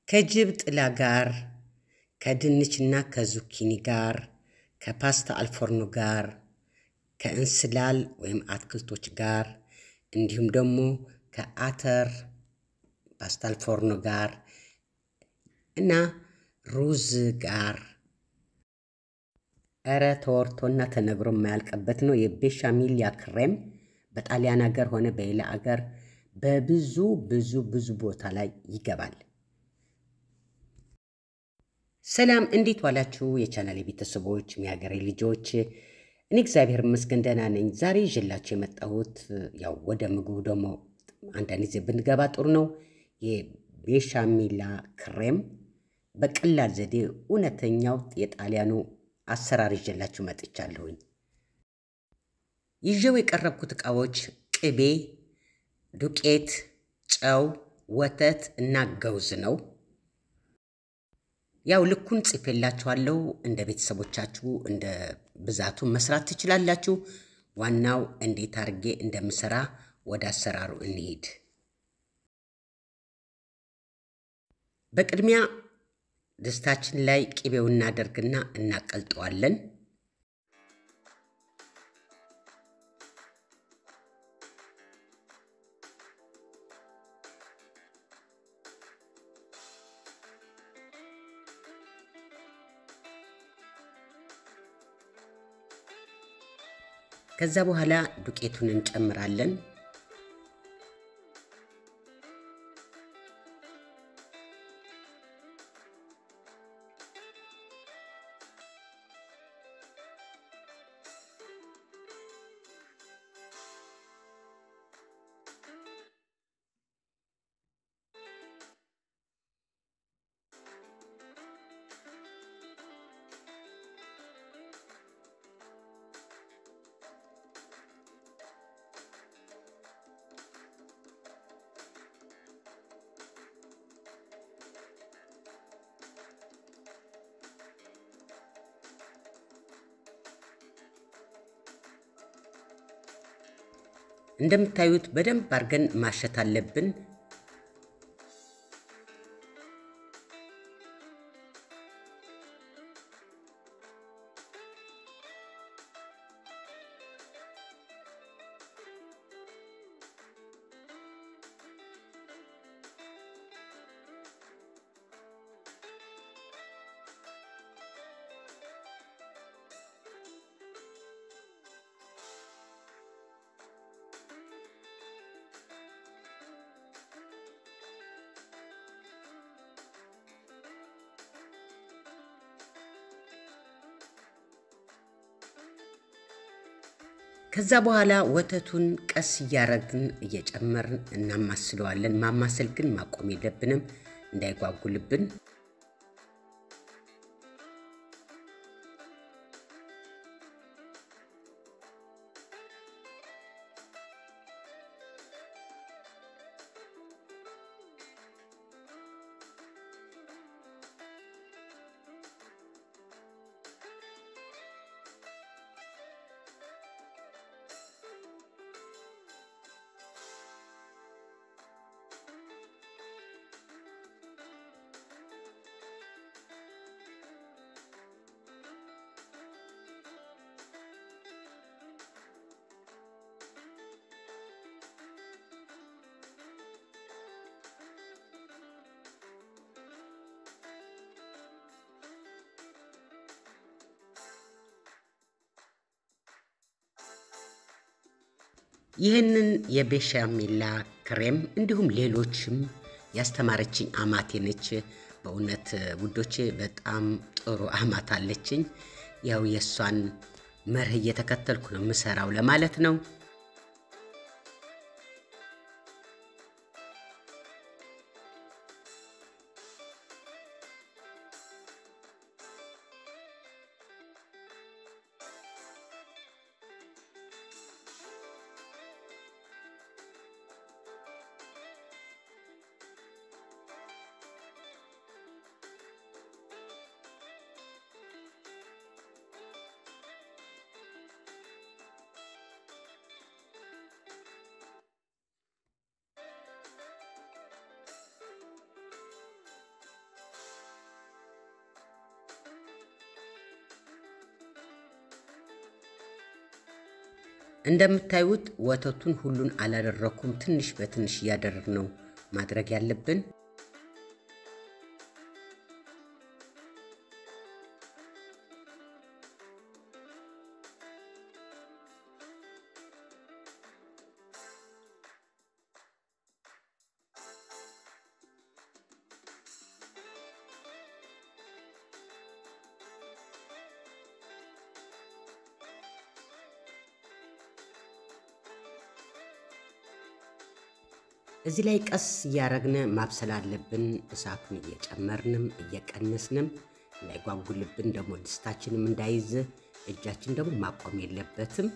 ከጅብ ጥላ ጋር፣ ከድንችና ከዙኪኒ ጋር፣ ከፓስታ አልፎርኖ ጋር፣ ከእንስላል ወይም አትክልቶች ጋር እንዲሁም ደግሞ ከአተር ፓስታ አልፎርኖ ጋር እና ሩዝ ጋር እረ ተወርቶና ተነግሮ የማያልቅበት ነው። የቤሻሚሊያ ክሬም በጣሊያን ሀገር ሆነ በሌላ አገር በብዙ ብዙ ብዙ ቦታ ላይ ይገባል። ሰላም እንዴት ዋላችሁ? የቻናል ቤተሰቦች፣ የሀገሬ ልጆች፣ እኔ እግዚአብሔር ይመስገን ደህና ነኝ። ዛሬ ይዤላችሁ የመጣሁት ያው ወደ ምግቡ ደግሞ አንዳንድ ጊዜ ብንገባ ጥሩ ነው። የቤሻሚላ ክሬም በቀላል ዘዴ እውነተኛው የጣሊያኑ አሰራር ይዤላችሁ መጥቻለሁኝ። ይዤው የቀረብኩት ዕቃዎች ቅቤ፣ ዱቄት፣ ጨው፣ ወተት እና ገውዝ ነው። ያው ልኩን ጽፌላችኋለሁ። እንደ ቤተሰቦቻችሁ እንደ ብዛቱ መስራት ትችላላችሁ። ዋናው እንዴት አድርጌ እንደምሰራ ወደ አሰራሩ እንሂድ። በቅድሚያ ድስታችን ላይ ቅቤው እናደርግና እናቀልጠዋለን። ከዛ በኋላ ዱቄቱን እንጨምራለን። እንደምታዩት በደንብ አድርገን ማሸት አለብን። ከዛ በኋላ ወተቱን ቀስ እያረግን እየጨመርን እናማስለዋለን። ማማሰል ግን ማቆም የለብንም እንዳይጓጉልብን። ይህንን የቤሻሜላ ክሬም እንዲሁም ሌሎችም ያስተማረችኝ አማቴ ነች። በእውነት ውዶቼ በጣም ጥሩ አማት አለችኝ። ያው የእሷን መርህ እየተከተልኩ ነው የምሰራው ለማለት ነው። እንደምታዩት ወተቱን ሁሉን አላደረኩም። ትንሽ በትንሽ እያደረግ ነው ማድረግ ያለብን። እዚህ ላይ ቀስ እያረግን ማብሰል አለብን። እሳቱን እየጨመርንም እየቀነስንም እንዳይጓጉልብን ደግሞ ድስታችንም እንዳይዝ እጃችን ደግሞ ማቆም የለበትም።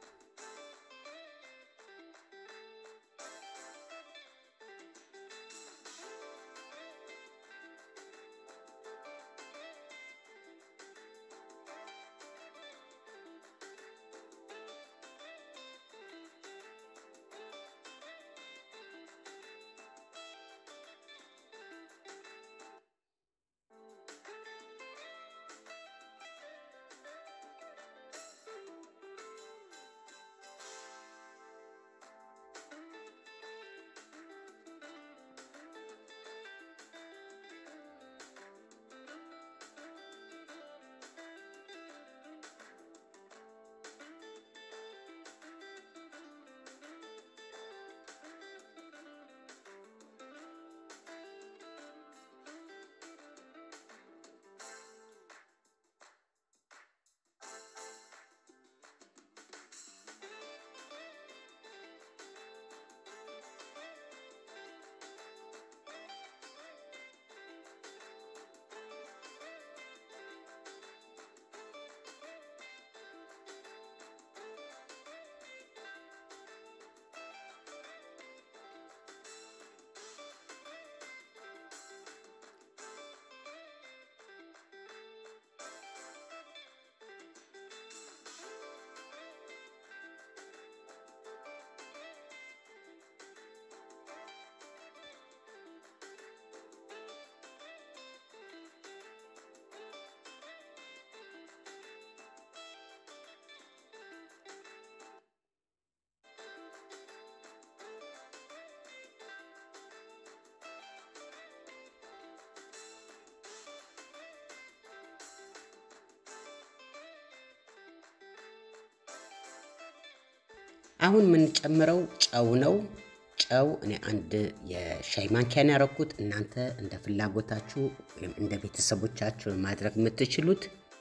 አሁን የምንጨምረው ጨው ነው። ጨው እኔ አንድ የሻይ ማንኪያን ያረኩት፣ እናንተ እንደ ፍላጎታችሁ ወይም እንደ ቤተሰቦቻችሁ ማድረግ የምትችሉት።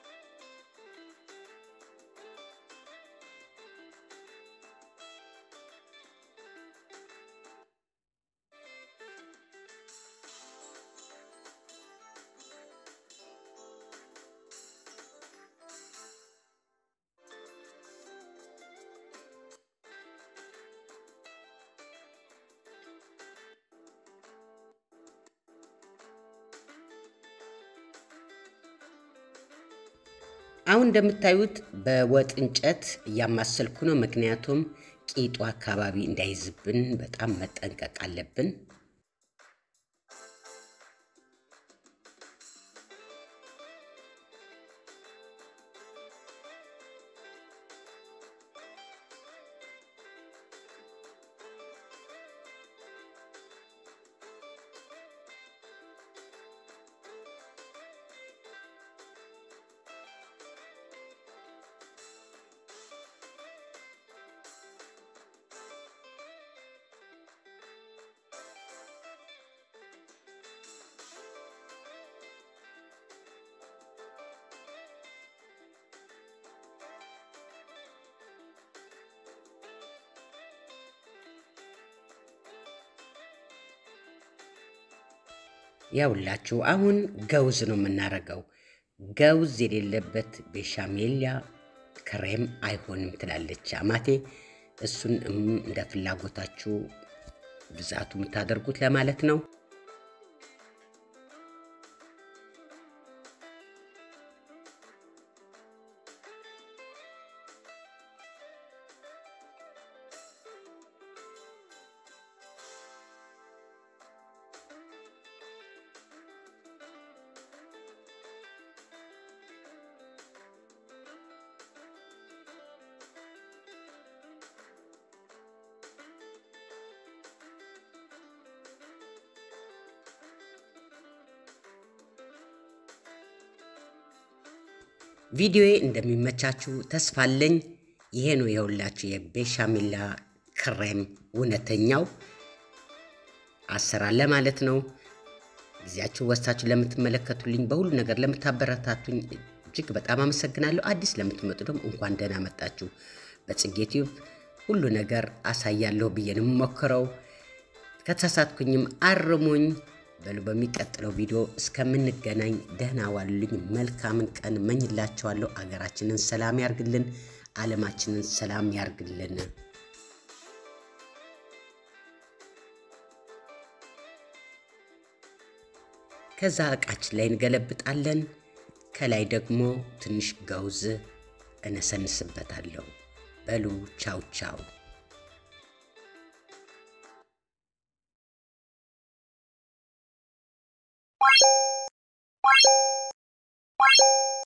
አሁን እንደምታዩት በወጥ እንጨት እያማሰልኩ ነው። ምክንያቱም ቂጡ አካባቢ እንዳይዝብን በጣም መጠንቀቅ አለብን። ያውላችሁ አሁን ገውዝ ነው የምናረገው። ገውዝ የሌለበት ቤሻሜሊያ ክሬም አይሆንም ትላለች አማቴ። እሱን እንደ ፍላጎታችሁ ብዛቱ የምታደርጉት ለማለት ነው። ቪዲዮዬ እንደሚመቻችሁ ተስፋ አለኝ። ይሄ ነው የሁላችሁ የቤሻሚላ ክሬም እውነተኛው አሰራር ለማለት ነው። ጊዜያችሁ ወስታችሁ ለምትመለከቱልኝ፣ በሁሉ ነገር ለምታበረታቱኝ እጅግ በጣም አመሰግናለሁ። አዲስ ለምትመጡ ደግሞ እንኳን ደህና መጣችሁ። በጽጌ ቲዩብ ሁሉ ነገር አሳያለሁ ብዬ ነው የምሞክረው። ከተሳሳትኩኝም አርሙኝ። በሉ በሚቀጥለው ቪዲዮ እስከምንገናኝ ደህና ዋሉልኝ። መልካምን ቀን መኝላቸዋለሁ። አገራችንን ሰላም ያርግልን፣ ዓለማችንን ሰላም ያርግልን። ከዛ እቃችን ላይ እንገለብጣለን። ከላይ ደግሞ ትንሽ ገውዝ እነሰንስበታለሁ። በሉ ቻው ቻው። Bye.